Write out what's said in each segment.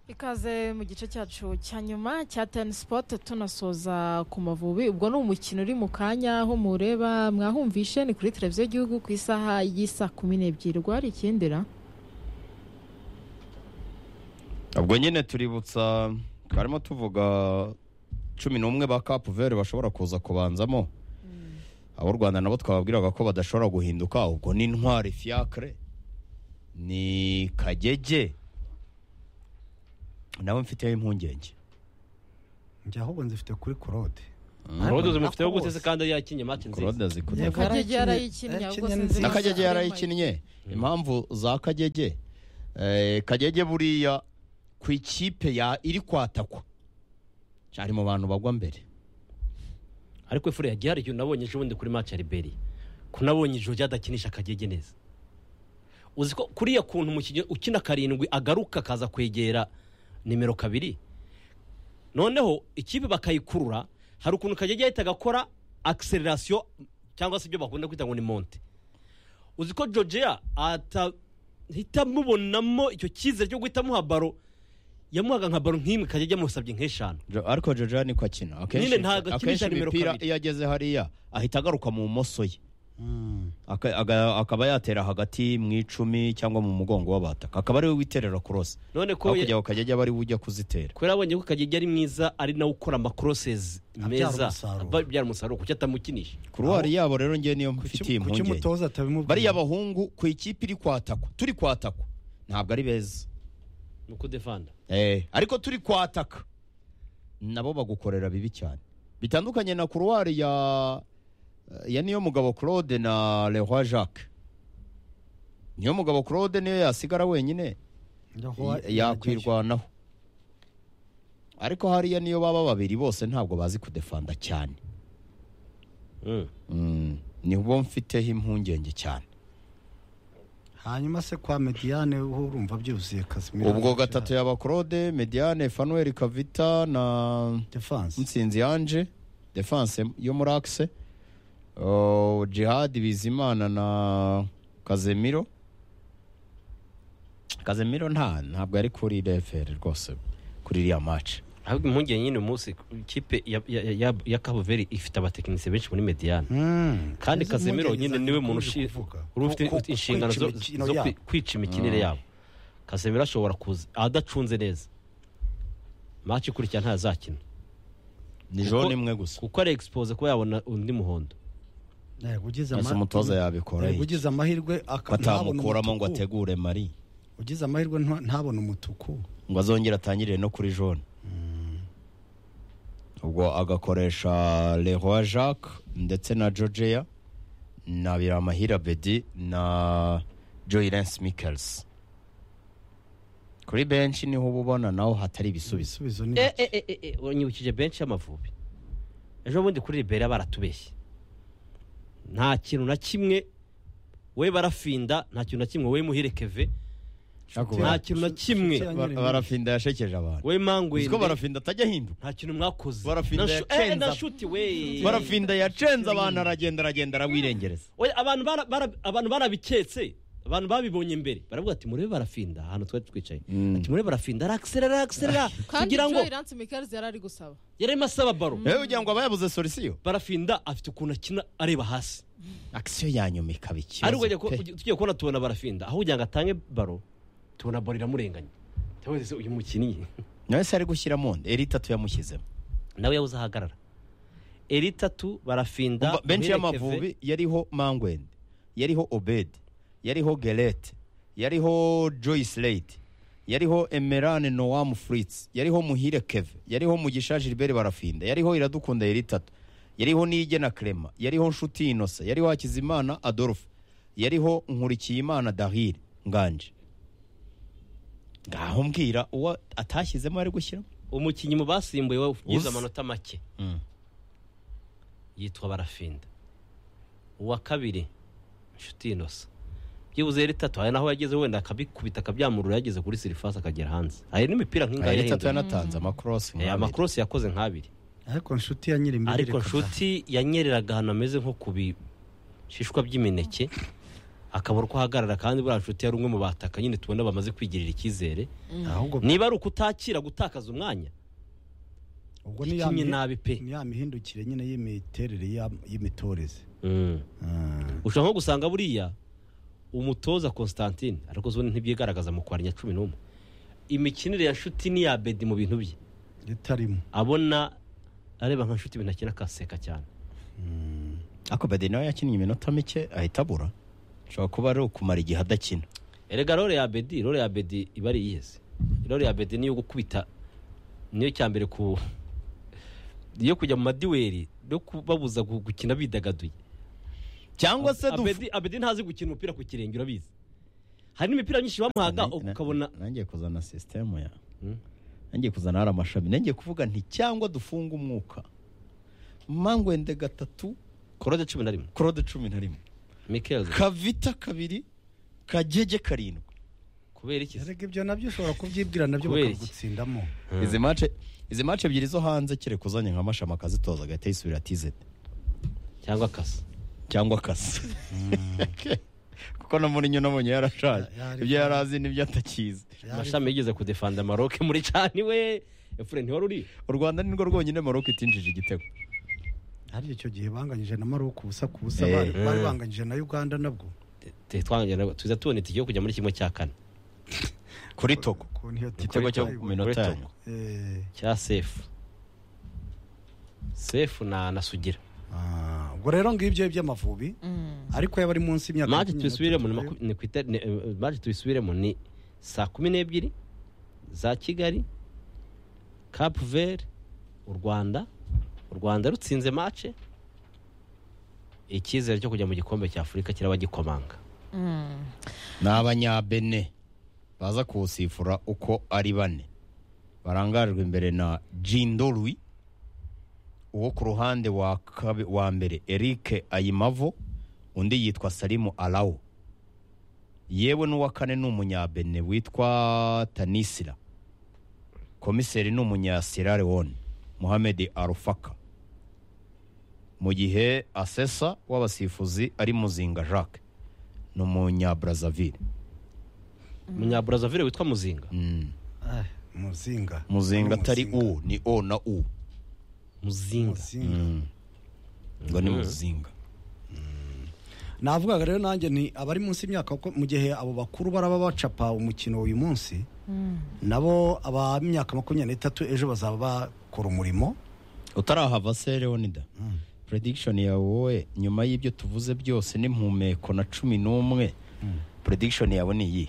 ikaze mu gice cyacu cya nyuma cya teni sipoti tunasoza ku mavubi ubwo ni umukino uri mu kanya aho mureba mwahumvishe ni kuri televiziyo y'igihugu ku isaha y'isa kumi n'ebyiri rwari ikindira ubwo nyine tuributsa twarimo tuvuga cumi n'umwe ba kapu veri bashobora kuza kubanzamo abo u rwanda nabo twababwiraga ko badashobora guhinduka ubwo ni intwari fiyakire ni kagege nabo mfiteho impungenge njye ahubwo nzifite kuri korode Claude zimufiteho gute se kandi yakinnye mati nziza korode zikunda kagege yarayikinnye ahubwo yarakinnye sinzi nziza. na kagege yarayikinnye impamvu za kagege eh, kagege buriya ku ikipe ya iri kwatakwa ari mu bantu bagwa mbere ariko ifure yagiye hari igihe unabonye ejo bundi kuri mati ya riberi kunabonye ijoro ryadakinisha akagege neza uzi ko kuriya kuntu umukinnyi ukina karindwi agaruka akaza kwegera nimero kabiri noneho ikipe bakayikurura hari ukuntu kagege yahita agakora akiselerasiyo cyangwa se ibyo bakunda kwita ngo ni monte uzi ko georgia atahita amubonamo icyo cyizere cyo guhita amuha baro yamuhaga nka baro nk'imwe kagege amusabye nk'eshanu Jo- ariko jojo niko akina akenshi Nyine ntabwo akenshi akinisha nimero imipira kabiri. iyo ageze hariya ahita agaruka mu bumoso ye Aka- aga- akaba yatera hagati mu icumi cyangwa mu mugongo w'abataka akaba ariwe witerera kurose none ko hakurya ku kagege aba ari we ujya kuzitera kubera abonye ko kagege ari mwiza ari nawe ukora amakorosezi Abyara meza umusaruro. aba- abyara umusaruro kuki atamukinisha kuruwari yabo rero ngewe niyo mfitiye kuki impungenge umutoza atabimubwira bariya bahungu ku ikipe iri kwatakwa turi kwatakwa ntabwo ari beza ni uko defanda Eh, ariko turi kwataka nabo bagukorera bibi cyane bitandukanye na kuruwari ya ya niyo mugabo claude na leroy jacques niyo mugabo claude niyo yasigara wenyine Njya aho ya- wa- yakwirwanaho ariko hariya niyo baba babiri bose ntabwo bazi kudefanda cyane Mm, nibo mfiteho impungenge cyane hanyuma se kwa mediyane ho urumva byuzuye kazi ubwo gatatu yaba claude mediane fanuel kavita na defanse Mutsinzi Ange defense yo muri Axe uh, Jihad Bizimana na Kazemiro Kazemiro nta ntabwo ari kuri RFR rwose kuri iriya match ahubwo impungenge nyine uyu munsi ikipe ya- ya- ya- ya- ya kabuveri ifite abatekinisiye benshi muri mediyane kandi Izo kazemiro impungenge nyine zanjye niwe muntu dukomeje ushi- kuvuga. uri ufite Ku- ku- inshingano zo kwica imikino zo kwi- yabo. kwica imikinire yabo kazemiro ashobora kuza adacunze neza maci ikurikira ntazakina ni Kuko- jaune imwe gusa kuko ari expose kuba yabona undi muhondo Yego, ugize Ese ama- umutoza yabikora Yego, iki? ugize amahirwe aka- ntabone batamukuramo ngo umutuku. ategure mari ugize amahirwe nta- ntabone umutuku ngo azongere atangirire no kuri jaune ubwo agakoresha Leroy Jacques ndetse na Georgia na Biramahira Bedi na Joylens Mikkels kuri benshi niho uba ubona naho hatari ibisubizo ibisubizo ni Eh, eh, eh, eh, eh, wanyibukije benshi y'amavubi ejo bundi kuri libera baratubeshye nta kintu na kimwe we barafinda nta kintu na kimwe we muhire keve nta kintu na kimwe Ba- barafinda yashekeje abantu we uziko mangwende barafinda atajya ahinduka nta kintu mwakoze Barafinda Na shu- eh, yacenza. na shuti we barafinda yacenze abantu aragenda aragenda arawirengereza Oya, abantu bara- bara- abantu barabiketse abantu babibonye mbere baravuga ati murebe barafinda ahantu twari twicaye ati murebe barafinda arakiserera arakiserera kandi kugira ngo Joy Lance Michaels yari ari gusaba yarimo asaba baro yewe kugira ngo abayabuze solisiyo barafinda afite ukuntu akina areba hasi akisiyo yanyuma ikaba ari ikibazo ukajya ku- pe. ugi- tugiye kubona tubona barafinda aho kugira ngo atange baro tubona baro iramurenganya Ndabaza se uyu mukinnyi nawe se ari gushyiramo nde eri itatu yamushyizemo nawe yabuze ahagarara eri itatu barafinda Umva, benshi Muhire y'amavubi yariho mangwende yariho obedi yariho gerete yariho joyce leyiti yariho emerane nowamu furitsi yariho muhire keve yariho mugisha gilbert barafinda yariho iradukunda yari itatu yariho niyigena kerema yariho nshuti inosa yariho hakizimana adolphe yariho nkurikiyimana dahire nganje ngaho mbwira uwo atashyizemo ari gushyiramo keve. umukinnyi mu basimbuye wagize Uzi. amanota make Mm. yitwa barafinda uwa kabiri inshuti inosa byibuze eri itatu hari naho yageze wenda akabikubita akabyamurura yageze kuri sirifasi akagera hanze hari n'imipira nk'ingaya yari itatu yahinduye yanatanze amakorosi Eh, nk'abiri. amakorosi yakoze nk'abiri ariko nshuti ya nyiri ariko nshuti yanyereraga ahantu hameze nko ku bishishwa by'imineke akabura uko ahagarara kandi buriya nshuti yari umwe mu bataka nyine tubona bamaze kwigirira icyizere ahubwo niba ari ukutakira gutakaza umwanya ubwo ni ya ikinnye mi- nabi pe ni ya mihindukire nyine y'imiterere ya- y'imitoreze Mm. Ah. ushobora nko gusanga buriya umutoza constantine ariko zone ntibyigaragaza mu kwarenya cumi n'umwe imikinire ya nshuti n'iya bedi mu bintu bye ritarimo abona areba nka nshuti ibintu akina akaseka cyane ariko bade nawe yakinnye iminota mike ahita abura ashobora kuba ari ukumara igihe adakina erega role ya bedi role ya bedi iba ari iyeze role ya bedi niyo gukubita niyo cya mbere ku niyo kujya mu madiweri no kubabuza gu- gukina bidagaduye cyangwa se dufu- abedi, abedi ntazi gukina umupira ku kirenge urabizi hari n'imipira myinshi bamuhaga Na- na- ukabona nangiye kuzana sisitemu ya Hmm. nangiye kuzana hari amashami nangiye kuvuga nti cyangwa dufunge umwuka mangwende gatatu korode cumi na rimwe korode cumi na rimwe mikel kavita kabiri kagege karindwi kubera iki se? erega ibyo nabyo ushobora kubyibwira nabyo Kubera iki? bakagutsindamo izi mace izi mace ebyiri zo hanze kereka uzanye nka mashami akazitoza agahita yisubira tizeti cyangwa akasa cyangwa akasa kuko no muri nyo nabonye yarashaje Ya- yari- ibyo yari azi n'ibyo atakizi amashami yigeze kudefanda maroke muri cani we efure ntiwari uri u rwanda ni rwo rwonyine maroke itinjije igitego hari icyo gihe banganyije na maroc ubusa ku busa Eh. bari bari banganyije na uganda nabwo tuza tubona itike yo kujya muri kimwe cya kane kuri togo ku niyo igitego cyo tiko- mu minota Kuri yanyu Eh, cya sefu sefu na na sugira ah, ubwo rero ngibyo by'amavubi ariko yaba ari munsi y'imyaka maje cumi n'itatu tubisubiremo ni nayo. maku- ni ku ita- ni, eh, maje tubisubiremo ni saa kumi n'ebyiri za kigali kapu veri u rwanda u rwanda rutsinze mace icyizere cyo kujya mu gikombe cya afurika kirabagikomanga ni abanyabene baza kuwusifura uko ari bane barangajwe imbere na jindorwi uwo ku ruhande wa, kabe- wa mbere eric ayimavo undi yitwa salimu arawo yewe n'uwa kane ni umunyabene witwa tanisira komiseri ni umunyasira lewone muhammed arufaka mu gihe asesa w'abasifuzi ari muzinga jacques ni umunyabrazzaville umunyaburazavire witwa muzinga Ah, muzinga muzinga atari u Muzinga. ni o na u muzinga Muzinga. ngo ni muzinga navugaga rero nanjye ni abari munsi y'imyaka kuko mu gihe abo bakuru baraba bacapa umukino uyu munsi nabo aba myaka makumyabiri n'itatu ejo bazaba bakora umurimo utarahava se leonida prediction yawe wowe nyuma y'ibyo tuvuze byose n'impumeko na cumi n'umwe prediction yawe ni iyi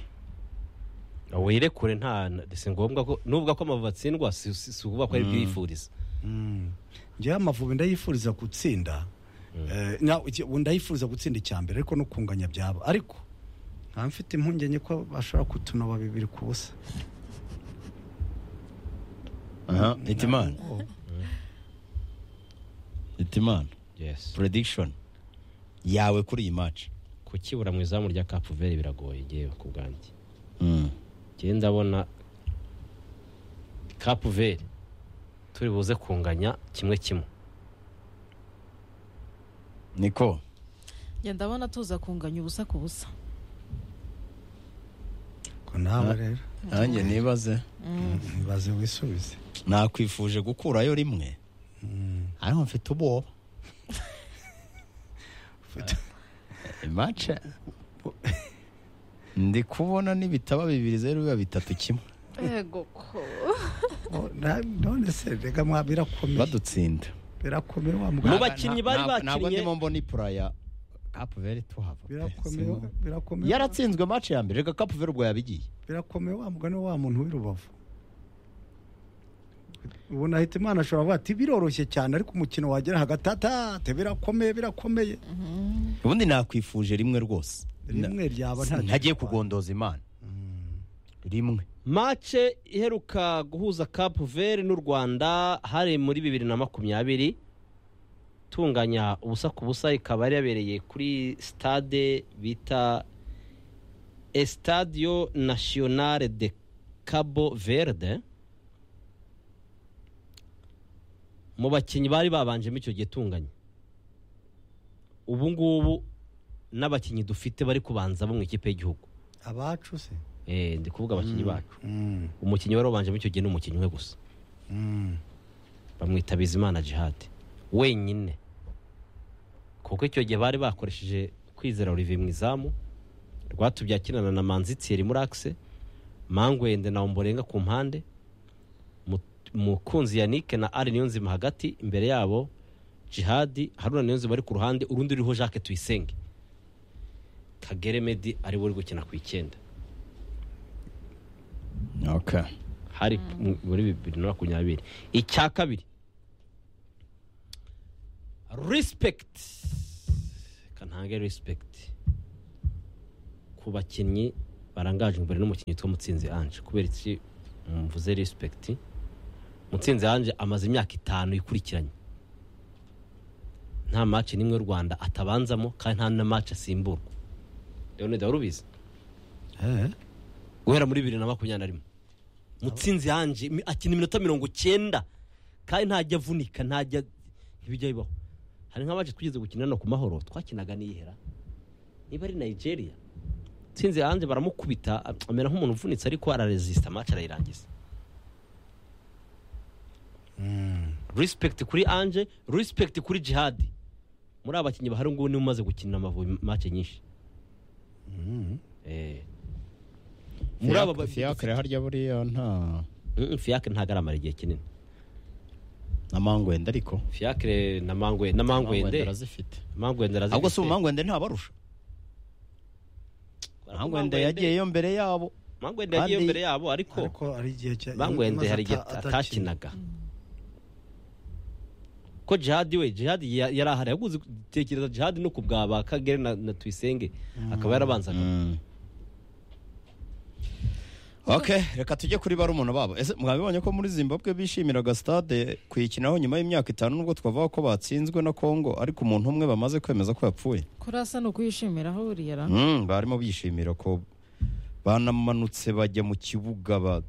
wirekure nta na- si ngombwa ko nubwo ko amavubi atsindwa si si- si ukuvuga ko ari byifuriza njyewe amavubi ndayifuriza gutsinda Eh, na- iki- ubu ndayifuriza gutsinda icya mbere ariko no kunganya byaba ariko nkaba mfite impungenge ko bashobora kutunoba bibiri ku busa aha itimana Oh. itimana yes prediction yawe kuri iyi match kukibura mu izamu rya kapu veri biragoye ngewe ku bwanjye Mm. njyewe ndabona kapu veri turi buze kunganya kimwe kimwe niko njye ndabona tuza kunganya ubusa ku busa ko nawe rero nanjye nibaze ntibaze wisubize nakwifuje gukurayo rimwe ariko mfite ubwoba Ufite- imace ndi kubona n'ibitaba bibiri zeru biba bitatu kimwe yego ko Oh, na- none se rega mwa birakomeye badutsinda birakomeye wa Mu muganga bakinnyi bari Ntabwo- ntabwo bakinnye- ndimo mbona ipura ya kapu veri tuhava pe, birakomeye simu. birakomeye yaratsinzwe mace ya mbere reka kapu veri ubwo yabigiye birakomeye wa mugani wa muntu w'i rubavu ubu nahita imana ashobora kuvuga ati biroroshye cyane ariko umukino wagera hagati atate birakomeye birakomeye ubundi nakwifuje rimwe rwose rimwe ryaba nta ntagiye kugondoza imana rimwe mace iheruka guhuza kapu veri n'u rwanda hari muri bibiri na makumyabiri itunganya ubusa ku busa ikaba yari yabereye kuri stade bita estadio nationale de cabo verde mu bakinnyi bari babanjemo icyo gihe tunganya ubu ngubu n'abakinnyi dufite bari kubanza bo mu ikipe y'igihugu abacu se Eh, ndi kuvuga abakinnyi bacu Mm, umukinnyi wari wabanje muri icyo gihe ni umukinnyi umwe gusa mm. bamwita bizimana jihad wenyine kuko icyo gihe bari bakoresheje kwizera olivier mu izamu rwatubye akinana na manzi thierry muri akise mangwende na omborenga ku mpande Mu- mukunzi yannick na ari niyonzima hagati imbere yabo jihad haruna niyonzima ari ku ruhande urundi ruriho jacques tuyisenge kagere medi ari we uri gukina ku icyenda okay hari mu- muri bibiri na makumyabiri icya kabiri respect kantange respect ku bakinnyi barangaje imbere n'umukinnyi witwa mutsinzi ange kubera iki mvuze respect mutsinzi ange amaze imyaka itanu ikurikiranye nta match n'imwe y'u rwanda atabanzamo kandi nta na match asimburwa leonida wari ubizi Eh, guhera muri bibiri na makumyabiri na rimwe mutsinzi yanje mi- akina iminota mirongo cyenda kandi ntajya avunika ntajya ntibijya bibaho hari nk'abaje twigeze gukina hano ku mahoro twakinaga n'iyihera niba ari nigeria mutsinzi yanje baramukubita am- amera nk'umuntu uvunitse ariko araresisita amaci arayirangiza respect kuri anje respect kuri jihadi muri aba bakinnyi bahari ngubu niwe umaze gukina amavubi mace nyinshi Eh. muri aba ba- fiacre harya buriya nta Mm, fiyakire ntabwo aramara igihe kinini na mangwende ariko fiyakire na mangwe na Mangwende mangwende arazifite mangwende arazi ahubwo si umangwende ntabarusha mangwende yagiyeyo mbere yabo mangwende yagiye kandi- mbere yabo ariko ariko ari igihe cya- mangwende maze hari igihe ata- atakinaga ko jihadi we jihadi ya- yari ahari yaguze tekereza jihadi no ku bwa ba kagere na, na tuyisenge akaba yarabanzaga ok reka tujye kuri barumuna babo ese mwabibonye ko muri zimbabwe bishimiraga stade kuyikinaho nyuma y'imyaka itanu nubwo twavuga ko batsinzwe na congo ariko umuntu umwe bamaze kwemeza ko yapfuye kurasa ni ukuyishimiraho buriya ra Mm, barimo bishimira ko banamanutse bajya mu kibuga ba-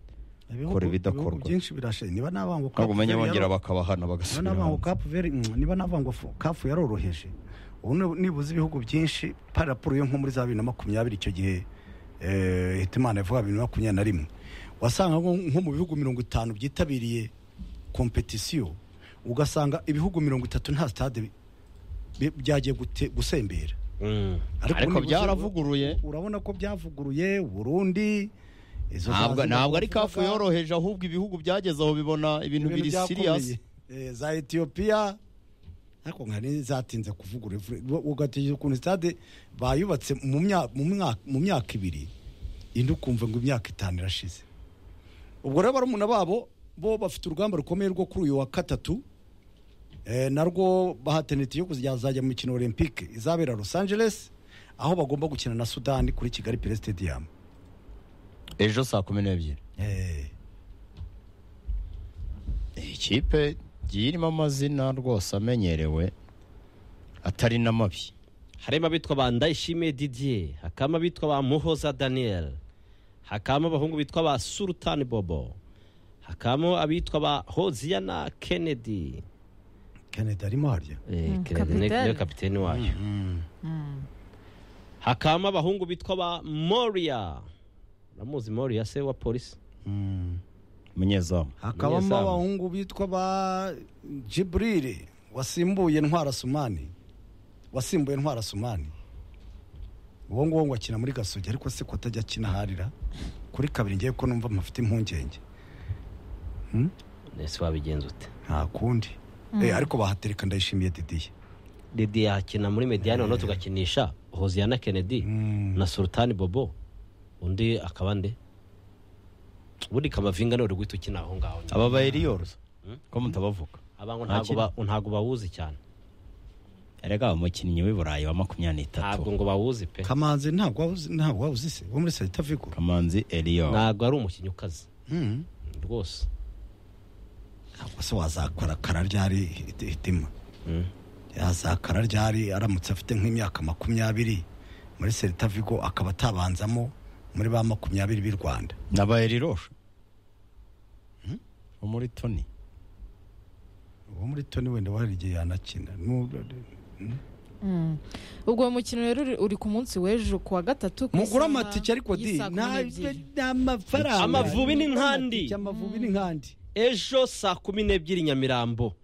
Ibihugu- Kora ibidakorwa. ibihugu byinshi birashaje niba n'abangu ntabwo umenya Verde bongera yaro- bakabahana niba bagasubira n'abangu hanze. Cape Verde, mm, niba n'abangu fu- kafu yaroroheje ubu ni- nibuze ibihugu byinshi parapuro yo nko muri za bibiri na makumyabiri icyo gihe eh, hitimana yavuga bibiri na makumyabiri na rimwe wasanga nko nko mu bihugu mirongo itanu byitabiriye kompetisiyo ugasanga ibihugu mirongo itatu nta sitade bi- bi- byagiye gute- gusembera Mm. ariko nibuze- byaravuguruye urabona ko byavuguruye uburundi izo ntabwo za- ntabwo ari kafu bavugaga- yoroheje ahubwo ibihugu byageze aho bibona ibintu biri siriyasi Eh, za etiyopiya ariko nka zatinze kuvugura ugategereza ukuntu sitade bayubatse mu mya- mu mwaka- mu myaka ibiri indi ukumva ngo imyaka itanu irashize ubwo rero barumuna babo bo bafite urugamba rukomeye rwo kuri uyu wa gatatu eh, narwo bahatanite yo kuzajya mu mikino olympique izabera los angeles aho bagomba gukina na sudani kuri kigali pere stadium ejo saa kumi n'ebyiri Eh, ikipe igiye irimo amazina rwose amenyerewe atari n'amabi harimo abitwa ba ndayishimiye didier hakabamo abitwa ba muhoza daniel hakabamo abahungu bitwa ba surutani bobo hakabamo abitwa ba hoziyana kennedy canada arimo harya Eh, Mm, Kennedy ni- kapiteni. niwe kapiteni wayo hakabamo abahungu bitwa ba moria uramuzi moria se wa polisi Mm. umunyezamu hakabamo Umunyezamu. abahungu bitwa ba jiburire wasimbuye ntwara sumani wasimbuye ntwara sumani uwo nguwo ngo akina muri gasogi ariko se ko atajya akina aharira kuri kabiri ngiye ko numva mpafite impungenge ese wabigenza ute nta kundi Eh, ariko bahatereka ndayishimiye didiye didier yakina muri mediyani noneho tugakinisha hoziyana kennedy Mm. na sultani bobo undi akaba nde ubundi kamavinga niwe uri guhita ukina aho ngaho nyine. aba bayiriyoroza ko mutabavuga abantu Nta ntabwo kintu. ba- ntabwo bawuzi cyane erega umukinnyi w'i burayi wa makumyabiri ntabwo n'itatu ngo bawuzi pe kamanzi ntabwo wawuzi- ntabwo wawuzi se wo muri salita vigo kamanzi eliyo ntabwo ari umukinnyi ukaze Mm. rwose ntabwo se wazakora kara ryari hiti- hitima Mm. yazakara ryari aramutse afite nk'imyaka makumyabiri muri serita vigo akaba atabanzamo muri ba makumyabiri b'i rwanda n'aba eliroshe wo muri toni uwo muri toni wenda wari igihe yanakina Nu- Mm. ubwo uwo mukino rero uri- uri ku munsi w'ejo ku wa gatatu ku mugura isaha amatike ariko di y'isaa kumi n'ebyiri. n'amafaranga Amavubi ni nkandi. amavubi ni nkandi ejo saa kumi n'ebyiri nyamirambo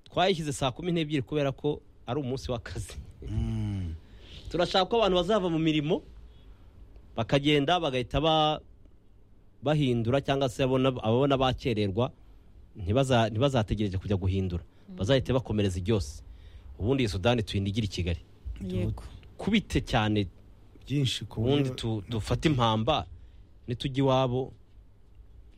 twayishyize saa kumi n'ebyiri kubera ko ari umunsi w'akazi turashaka ko abantu bazava mu mirimo bakagenda bagahita ba- bahindura cyangwa se abona- ababona bakererwa ntibaza- ntibazategereje kujya guhindura bazahite bakomereza iryose ubundi iyi sudani tuyindigire i kigali yego kubite cyane byinshi ku ubundi tu- dufate impamba nitujya iwabo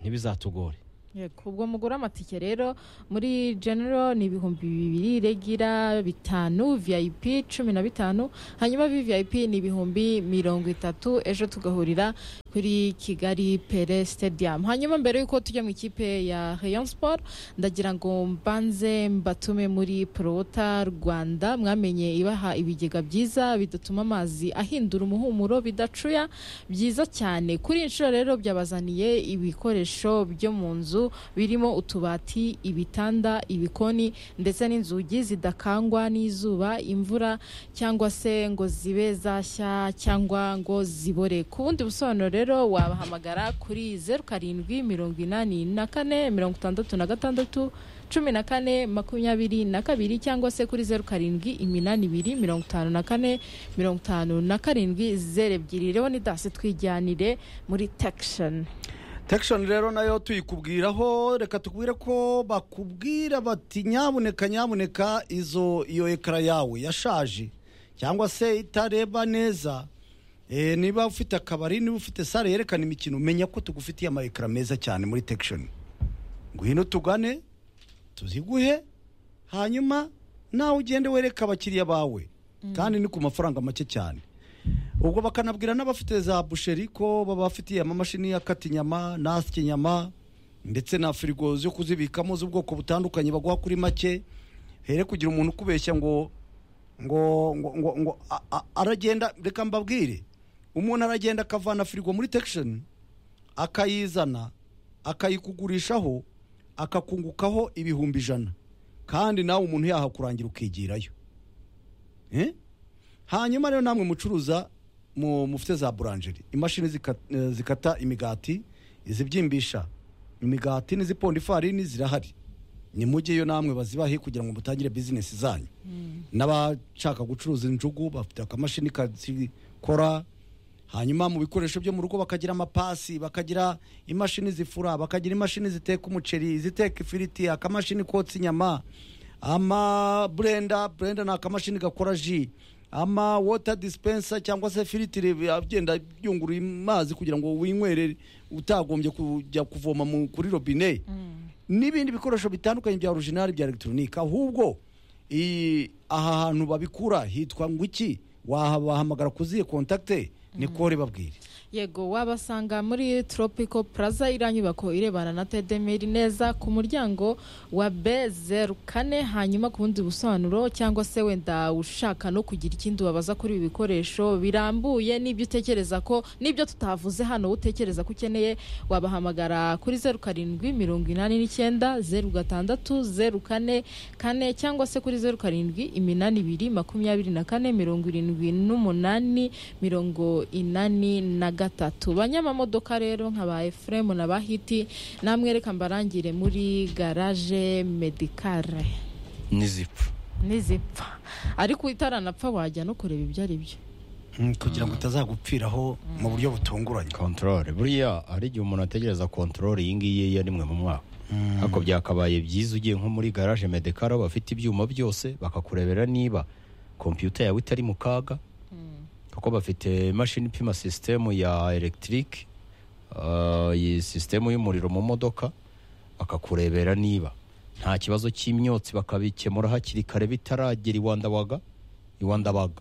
ntibizatugore yego ubwo mugura amatike rero muri genero ni ibihumbi bibiri regira bitanu vip cumi na bitanu hanyuma vvip ni ibihumbi mirongo itatu ejo tugahurira kuri kigali pere stadium hanyuma mbere y'uko tujya mu ikipe ya rayon sport ndagira ngo mbanze mbatume muri prota rwanda mwamenye ibaha ibigega byiza bidatuma amazi ahindura umuhumuro bidacuya byiza cyane kuri iyi nshuro rero byabazaniye ibikoresho byo mu nzu birimo utubati ibitanda ibikoni ndetse n'inzugi zidakangwa n'izuba imvura cyangwa se ngo zibe zashya cyangwa ngo zibore ku bundi busobanuro rero wabahamagara kuri zeru karindwi mirongo inani na kane mirongo itandatu na gatandatu cumi na kane makumyabiri na kabiri cyangwa se kuri zeru karindwi iminani ibiri mirongo itanu na kane mirongo itanu na karindwi zeru ebyiri rero ni dasi twijyanire muri tekisheni tekishoni rero nayo tuyikubwiraho reka tubwire ko bakubwira bati nyabuneka nyabuneka izo iyo ekara yawe yashaje cyangwa se itareba neza Eh, niba ufite akabari niba ufite sare yerekana imikino menya ko tugufitiye ama ekara meza cyane muri tekishoni ngwino tugane tuziguhe hanyuma nawe ugende wereka abakiriya bawe kandi ni ku mafaranga make cyane ubwo bakanabwira n'abafite za busheri ko baba bafitiye amamashini akata inyama n'asya inyama ndetse na firigo zo kuzibikamo z'ubwoko butandukanye baguha kuri make here kugira umuntu ukubeshya ngo ngo ngo ngo, ngo a- a- aragenda reka mbabwire umuntu aragenda akavana firigo muri tekishoni akayizana akayikugurishaho akakungukaho ibihumbi ijana kandi nawe umuntu yahakurangira ukigirayo Eh? hanyuma rero namwe mucuruza mu- mufite za buranjeri imashini zika- eh, zikata imigati izibyimbisha imigati n'iziponda ifarini zirahari ni mujyeyo namwe bazibahe kugira ngo mutangire bizinesi zanyu n'abashaka gucuruza injugu bafite akamashini kazikora hanyuma mu bikoresho byo mu rugo bakagira amapasi bakagira imashini zifura bakagira imashini ziteka umuceri iziteka ifiriti akamashini kotsa inyama ama burenda burenda ni akamashini gakora ji ama wota dispensa cyangwa se firitire agenda yungurura amazi kugira ngo winywere utagombye kujya kuvoma mu- kuri robine n'ibindi bikoresho bitandukanye bya orujinari bya elegitoronike ahubwo i- aha hantu babikura hitwa ngo iki wabahamagara kuziye kontakite ni kore babwire yego wabasanga muri tropico plaza iriya nyubako irebana na tedemiri neza ku muryango wa b zeru kane hanyuma ku bundi busobanuro cyangwa se wenda ushaka no kugira ikindi wabaza kuri ibi bikoresho birambuye n'ibyo utekereza ko n'ibyo tutavuze hano utekereza ko ukeneye wabahamagara kuri zeru karindwi mirongo inani n'icyenda zeru gatandatu zeru kane kane cyangwa se kuri zeru karindwi iminani ibiri makumyabiri na kane mirongo irindwi n'umunani mirongo inani na gatatu banyamamodoka rero nka ba efuremu na ba hiti namwe reka mbarangire muri garaje medikare n'izipfu nizipfa ariko itaranapfa wajya no kureba ibyo ari byo kugira ngo utazagupfiraho mu buryo butunguranye kontorore buriya hari igihe umuntu ategereza kontorore iyi ngiyi ya rimwe mu mwaka ariko byakabaye byiza ugiye nko muri garaje medekara bafite ibyuma byose bakakurebera niba kompiyuta yawe itari mu kaga kuko bafite imashini ipima sisitemu ya elegitike iyi sisitemu y'umuriro mu modoka bakakurebera niba nta kibazo cy'imyotsi bakabikemura hakiri kare bitaragera iwandabaga iwandabaga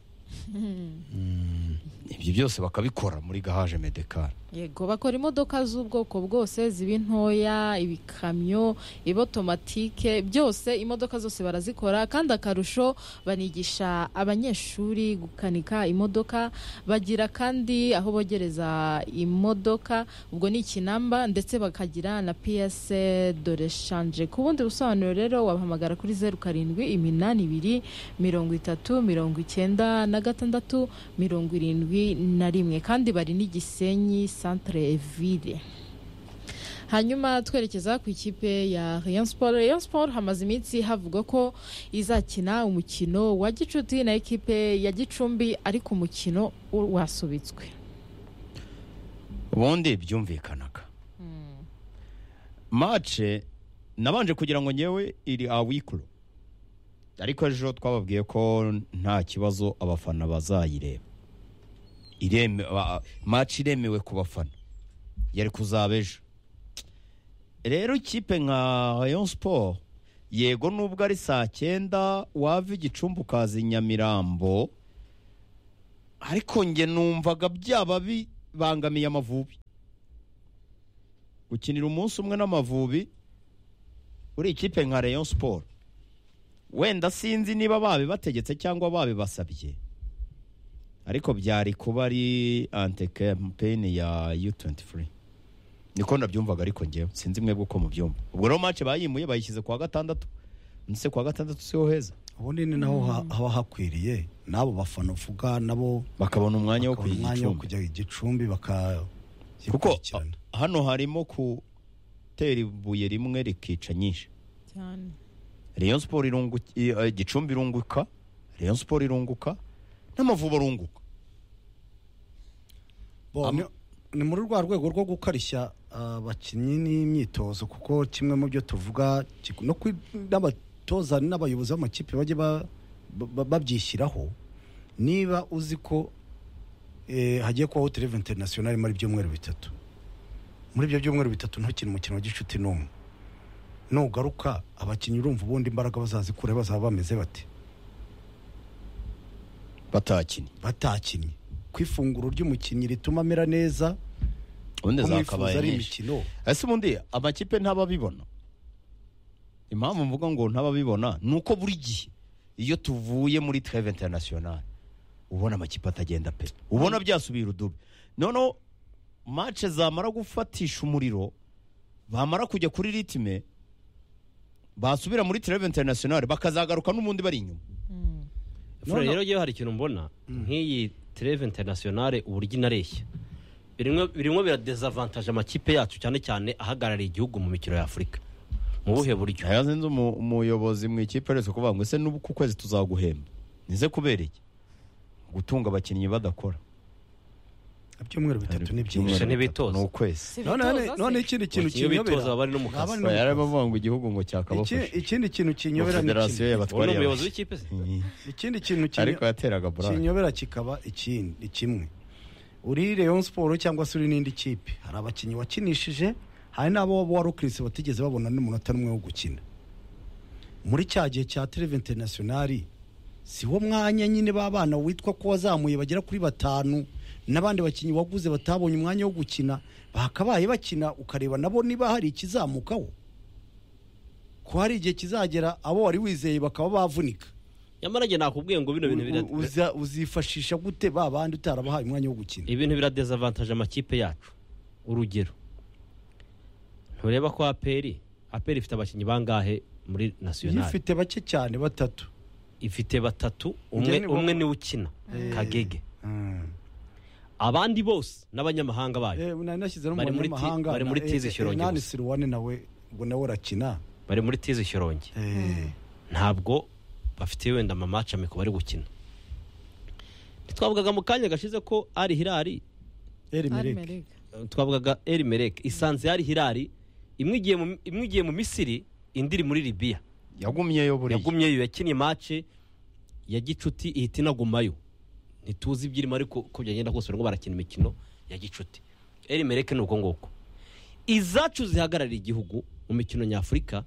ibyo byose bakabikora muri garaje medekara yego bakora imodoka z'ubwoko bwose ziba intoya ibikamyo ibotomatike byose imodoka zose barazikora kandi akarusho banigisha abanyeshuri gukanika imodoka bagira kandi aho bogereza imodoka ubwo ni ikinamba ndetse bakagira na piyese dore shanje ku bundi busobanuro rero wabahamagara kuri zeru karindwi iminani ibiri mirongo itatu mirongo icyenda na gatandatu mirongo irindwi na rimwe kandi bari n'igisenyi centre ville hanyuma twerekeza ku ikipe ya Rayon Sport Rayon Sport hamaze iminsi havugwa ko izakina umukino wa gicuti na ekipe ya gicumbi ariko umukino u- wasubitswe ubundi byumvikanaga mace nabanje kugira ngo ngewe iri awikuro ariko ejo twababwiye ko nta kibazo abafana bazayireba Ireme- ba- mace iremewe ku bafana yari kuzaba ejo rero ikipe nka rayon sport yego nubwo ari saa cyenda wava igicumbi ukaza i nyamirambo ariko nge numvaga byaba bibangamiye amavubi gukinira umunsi umwe n'amavubi uri ikipe nka rayon sport wenda sinzi niba babibategetse cyangwa babibasabye ariko byari kuba ari ante kampeni ya u23 niko nabyumvaga ariko ngewe sinzi mwebwe uko mubyumva ubwo rero match bayimuye bayishyize kuwa gatandatu ndetse kuwa gatandatu siho heza ubundi ni naho ha- haba hakwiriye n'abo bafana uvuga nabo bakabona umwanya wo bakabona kujya umwanya wo igicumbi kujya igicumbi baka kuko yikurikirana. a- hano harimo gutera ibuye rimwe rikica nyinshi cyane rayon siporo irunguka gicumbi irunguka rayon siporo irunguka n'amavubi arunguka Bo, Am- ni- ni muri rwa rwego rwo gukarishya abakinnyi n'imyitozo kuko kimwe mu byo tuvuga kiku- no kwi- n'abatoza n'abayobozi b'amakipe bajye ba- ba- ba- babyishyiraho niba uzi ko eh, hagiye kubaho tereve interinasiyonari muri ibyumweru bitatu muri ibyo byumweru bitatu ntukine umukino wa gicuti n'umwe nugaruka abakinnyi urumva ubundi imbaraga bazazikure bazaba bameze bate batakinnye batakinnye ku ifunguro ry'umukinnyi rituma amera neza ubundi kumwifuza zakabaye ari nyinshi imikino ese ubundi amakipe ntababibona impamvu mvuga ngo ntababibona ni uko buri gihe iyo tuvuye muri treve international ubona amakipe atagenda pe ubona byasubira udubi noneho mace zamara gufatisha umuriro bamara kujya kuri ritime basubira muri treve international bakazagaruka n'ubundi bari inyuma Fure, No, no. rero yewe hari ikintu mbona nk'iyi treve internationale uburyo inareshya birimwe birimwe biradezavantaje amakipe yacu cyane cyane ahagarariye igihugu mu mikino ya Afurika mu buhe buryo Aya sinzi umu- umuyobozi mu ikipe aretse kuvuga ngo ese n'ubu ku kwezi tuzaguhemba nize kubera iki gutunga abakinnyi badakora ibyumweru bitatu ni byinshi Gusa ntibitoza. ni ukwezi none none ikindi kintu Abakinnyi bitoza kinyobera baba bari no mu kazi Abari- yari arimo avuga ngo igihugu ngo Iki- cyakabafasha ikindi kintu kinyobera ni federasiyo kino. y'abatwa- uwo ni umuyobozi w'ikipe se ikindi kintu kinyo- ariko yateraga buraya kinyobera kikaba ikindi ni kimwe uri Rayon Sport cyangwa se uri n'indi kipe hari abakinnyi wakinishije hari n'abo wa Rocris batigeze babona n'umunota n'umwe wo gukina muri cya gihe cya Treve International si wo mwanya nyine b'abana witwa ko wazamuye bagera kuri batanu n'abandi bakinnyi waguze batabonye umwanya wo gukina bakabaye bakina ukareba nabo niba hari ikizamukaho ko hari igihe kizagera abo wari wizeye bakaba bavunika nyamara njye nakubwiye ngo bino bintu U- bira- u- uza- uzifashisha gute ba bandi utarabahaye umwanya wo gukina ibintu biradezavantaje amakipe yacu urugero ntureba ko aperi aperi ifite abakinnyi bangahe muri iyo nasiyonari ufite bake cyane batatu ifite batatu Njye umwe ni bo- umwe niwe ukina Eh. kagege Mm. abandi bose n'abanyamahanga bayo Eh, nari nashyize no mu Bari muri ti- banyamahanga bari muri na- tizi eh, eh, Shyorongi Hernani gusa. Siruwane nawe ubwo nawe urakina bari muri tizi shyorongi Eh, ntabwo bafite wenda amamaci amikoro bari gukina twavugaga mu kanya gashize ko ari hirari Eri Mereke. Armerega. eh, twavugaga eri mereke isanze ari hirari imwe igiye mu- imwe igiye mu misiri indi iri muri libiya yagumyeyo buriya yagumyeyo yakinnye mace ya gicuti ihita inagumayo ntituzi ibyirimo ariko uko byagenda kose barimo barakina imikino ya gicuti eri mereke ni uko nguko izacu zihagarariye igihugu mu mikino nyafurika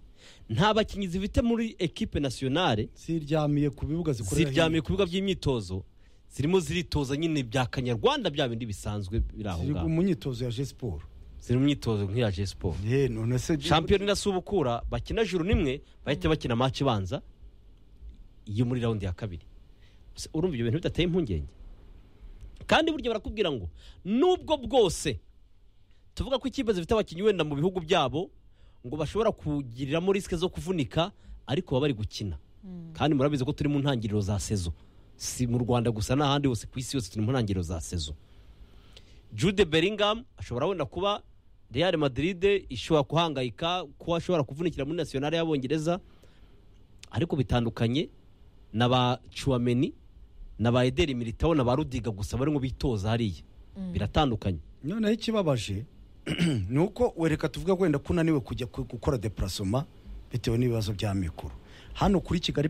nta bakinnyi zifite muri ekipe nasiyonale ziryamiye ku bibuga zikorera ziryamiye hino. ku bibuga by'imyitozo zirimo ziritoza nyine bya kanyarwanda bya bindi bisanzwe biri aho ziri ngaho mu myitozo ya jesiporo ziri mu myitozo nk'iya Jay siporo ye none se shampiyona inasubukura bakina juru nimwe bahita bakina match ibanza yo muri raundi ya kabiri Se, urumva ibyo bintu bidateye impungenge kandi burya barakubwira ngo nubwo bwose tuvuga ko ikipe zifite abakinnyi wenda mu bihugu byabo ngo bashobora kugiriramo risike zo kuvunika ariko baba bari gukina kandi murabizi ko turi mu ntangiriro za sezo si mu rwanda gusa n'ahandi hose ku isi yose turi mu ntangiriro za sezo jude beringham ashobora wenda kuba real madrid ishobora kuhangayika ko ashobora kuvunikira muri nasiyonari y'abongereza ariko bitandukanye na ba cuwameni na ba ederi militawo na ba rudiga gusa barimo bitoza hariya biratandukanye noneho ikibabaje ni uko wereka tuvuga wenda ko unaniwe kujya ku- gukora deparasoma bitewe n'ibibazo bya mikoro hano kuri kigali